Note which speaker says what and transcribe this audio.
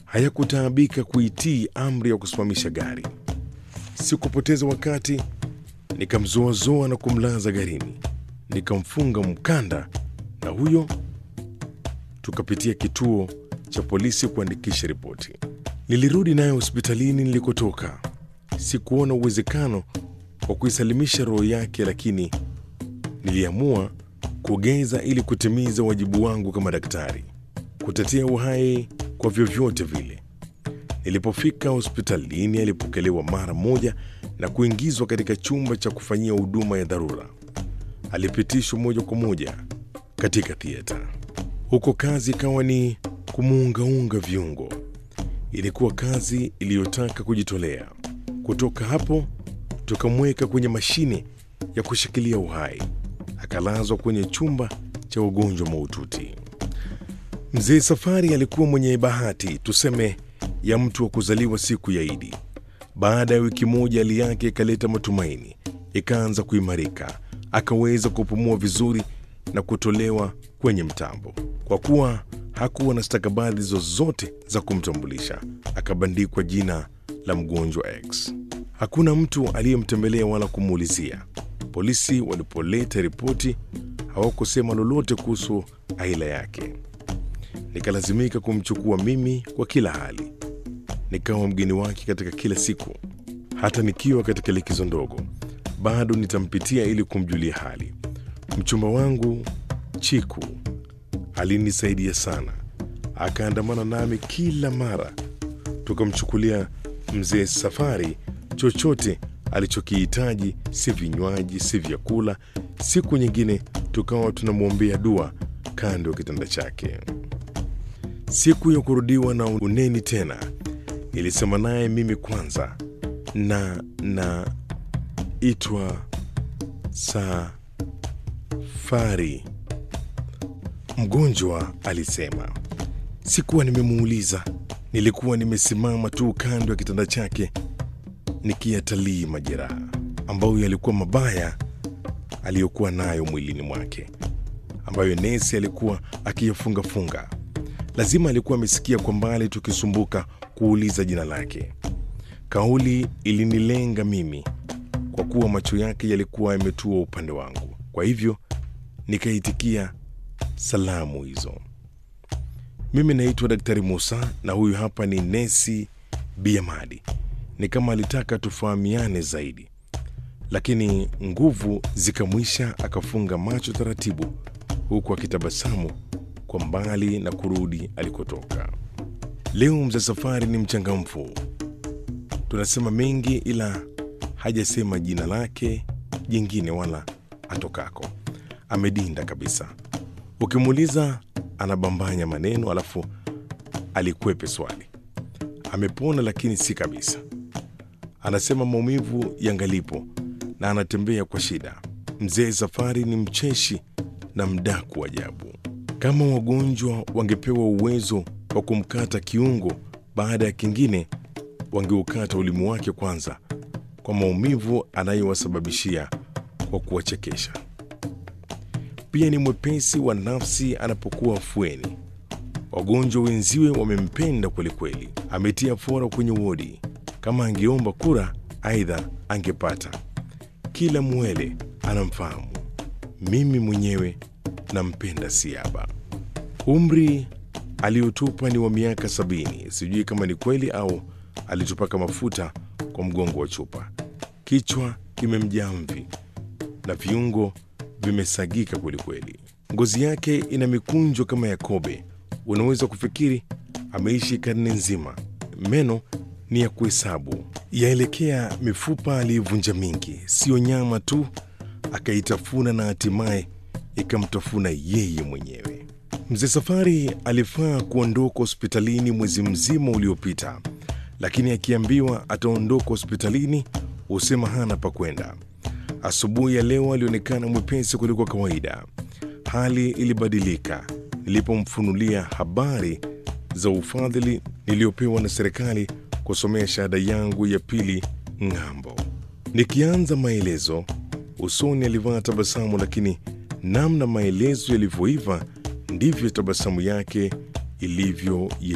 Speaker 1: hayakutaabika kuitii amri ya kusimamisha gari. Sikupoteza wakati, nikamzoazoa na kumlaza garini, nikamfunga mkanda, na huyo tukapitia kituo cha polisi kuandikisha ripoti. Nilirudi naye hospitalini nilikotoka. Sikuona uwezekano wa kuisalimisha roho yake, lakini niliamua kugeza ili kutimiza wajibu wangu kama daktari, kutetea uhai kwa vyovyote vile. Nilipofika hospitalini, alipokelewa mara moja na kuingizwa katika chumba cha kufanyia huduma ya dharura. Alipitishwa moja kwa moja katika thieta. Huko kazi ikawa ni kumuungaunga viungo. Ilikuwa kazi iliyotaka kujitolea. Kutoka hapo tukamweka kwenye mashine ya kushikilia uhai, akalazwa kwenye chumba cha ugonjwa mahututi. Mzee Safari alikuwa mwenye bahati, tuseme, ya mtu wa kuzaliwa siku ya Idi. Baada ya wiki moja, hali yake ikaleta matumaini, ikaanza kuimarika, akaweza kupumua vizuri na kutolewa kwenye mtambo. Kwa kuwa hakuwa na stakabadhi zozote za kumtambulisha, akabandikwa jina la mgonjwa X. Hakuna mtu aliyemtembelea wala kumuulizia. Polisi walipoleta ripoti hawakusema lolote kuhusu aila yake. Nikalazimika kumchukua mimi kwa kila hali, nikawa mgeni wake katika kila siku. Hata nikiwa katika likizo ndogo, bado nitampitia ili kumjulia hali. Mchumba wangu Chiku alinisaidia sana, akaandamana nami kila mara. Tukamchukulia mzee Safari chochote alichokihitaji, si vinywaji, si vyakula. Siku nyingine tukawa tunamwombea dua kando ya kitanda chake. Siku ya kurudiwa na uneni tena, nilisema naye mimi kwanza, na na itwa Safari. Mgonjwa alisema. Sikuwa nimemuuliza, nilikuwa nimesimama tu kando ya kitanda chake nikiyatalii majeraha ambayo yalikuwa mabaya aliyokuwa nayo mwilini mwake, ambayo nesi alikuwa akiyafungafunga. Lazima alikuwa amesikia kwa mbali tukisumbuka kuuliza jina lake. Kauli ilinilenga mimi kwa kuwa macho yake yalikuwa yametua upande wangu, kwa hivyo nikaitikia salamu hizo. Mimi naitwa Daktari Musa na huyu hapa ni nesi Biamadi. Ni kama alitaka tufahamiane zaidi, lakini nguvu zikamwisha, akafunga macho taratibu, huku akitabasamu kwa mbali na kurudi alikotoka. Leo mzee Safari ni mchangamfu, tunasema mengi, ila hajasema jina lake jingine wala atokako. Amedinda kabisa. Ukimuuliza anabambanya maneno, alafu alikwepe swali. Amepona lakini si kabisa. Anasema maumivu yangalipo na anatembea kwa shida. Mzee Safari ni mcheshi na mdaku ajabu. Kama wagonjwa wangepewa uwezo wa kumkata kiungo baada ya kingine, wangeukata ulimi wake kwanza, kwa maumivu anayowasababishia kwa kuwachekesha. Pia ni mwepesi wa nafsi anapokuwa afueni. Wagonjwa wenziwe wamempenda kwelikweli. Ametia fora kwenye wodi. Kama angeomba kura, aidha angepata. Kila mwele anamfahamu. Mimi mwenyewe nampenda Siaba. Umri aliotupa ni wa miaka sabini. Sijui kama ni kweli au alitupaka mafuta kwa mgongo wa chupa. Kichwa kimemjaa mvi na viungo vimesagika kwelikweli. Ngozi yake ina mikunjo kama ya kobe. Unaweza kufikiri ameishi karne nzima. Meno ni ya kuhesabu, yaelekea mifupa aliyovunja mingi, siyo nyama tu, akaitafuna na hatimaye ikamtafuna yeye mwenyewe. Mzee Safari alifaa kuondoka hospitalini mwezi mzima uliopita, lakini akiambiwa ataondoka hospitalini husema hana pa kwenda. Asubuhi ya leo alionekana mwepesi kuliko kawaida. Hali ilibadilika nilipomfunulia habari za ufadhili niliyopewa na serikali kusomea shahada yangu ya pili ng'ambo. Nikianza maelezo, usoni alivaa tabasamu, lakini namna maelezo yalivyoiva ndivyo tabasamu yake ilivyo